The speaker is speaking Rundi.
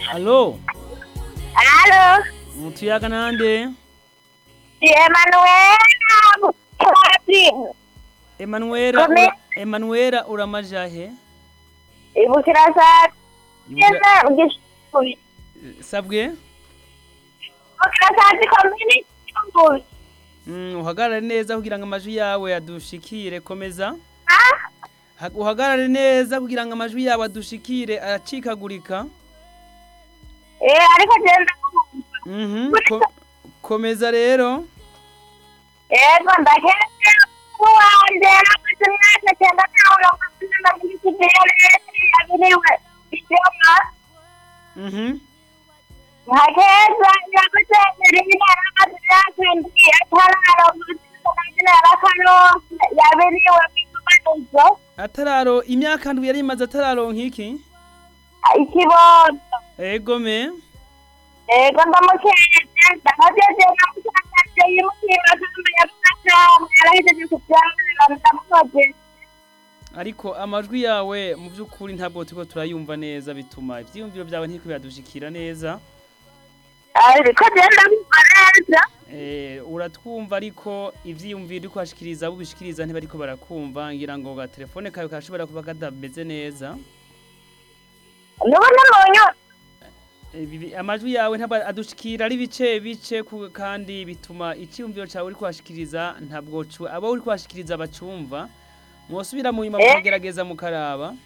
Alo, Alo, mutuyaga nande? si Emanuela Mutwatsi. Emanuela, Kome. ura, Emanuela uramajahe? Ibukira saa Ibuka- tisa ugishuri. Sabwe? Ibukira saa zikomini cy'umbuzi. Mm, uhagarare neza kugira ngo amajwi yawe adushikire komeza. Ah, Ha- Uhagarare neza kugira ngo amajwi yawe adushikire aracikagurika. eh ariko genda kumva. Mhm. Ko, komeza rero. Yego ndaketse kuwanje nakuze imyaka cyenda ntabwo kuzi na kigere yabiriwe. Icyoma. Mhm. Nkakeza nyakucengera imana amazirakandi atararo kuzisangira arakano yabiriwe bikubanuzo. Atararo imyaka ndwi yari imaze atararonka iki? ikibondo Ego me. ego ndamukeze ndamugeze namusanze yimutima kandi yafasha yarahejeje kubyamira ndamukoze Ariko amajwi yawe mu by'ukuri ntabwo turiko turayumva neza bituma ivyiyumviro byawe ntiko biradushikira neza. ariko genda kumva neza Eh, uratwumva ariko ivyiyumviro uriko urashikiriza abo ubishikiriza ntibariko barakumva ngira ngo ga telefone kawe kashobora kuba kadameze neza. nubona munyu Eh, bibi- amajwi yawe ntabwo adushikira ari bice bice ku- kandi bituma icyiyumviro cyawe uriko urashikiriza ntabwo cu- abo uriko urashikiriza bacumva. Mwosubira mu nyuma Eh. mukagerageza mukaraba.